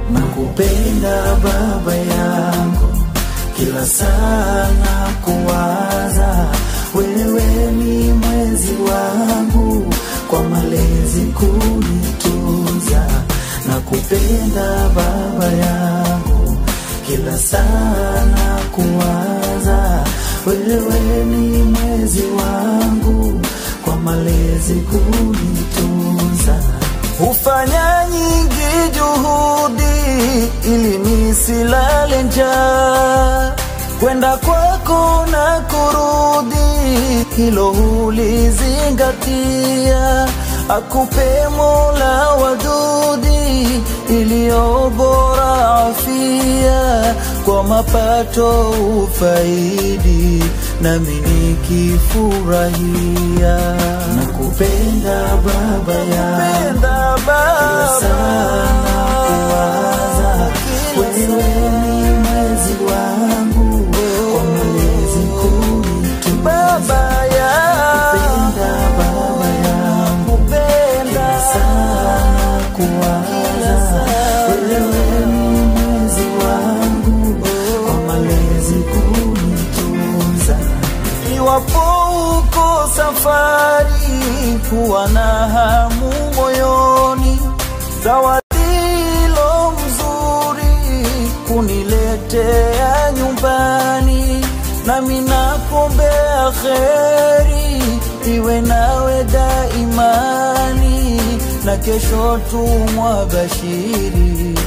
nakupenda baba yangu, kila saa na kuwaza wewe ni mwezi wangu, kwa malezi kunitunza, nakupenda baba yangu, kila saa na kuwaza wewe ni mwezi wangu, kwa malezi kunitunza hufanya nyingi juhudi ili nisilale njaa, kwenda kwako na kurudi, hilo hulizingatia. Akupe Mola wadudi iliyo bora afia, kwa mapato ufaidi, nami nikifurahia. Nakupenda baba yangu kila sana kuwaza wewe ni mwezi wangu kwa malezi kunitunza baba nakupenda baba yangu kila sana kuwaza wewe ni mwezi wangu kwa malezi kunitunza iwapo uko safari kuwa na hamu moyoni zawadilo mzuri kuniletea nyumbani nami nakuombea kheri iwe nawe daimani na kesho tumwa bashiri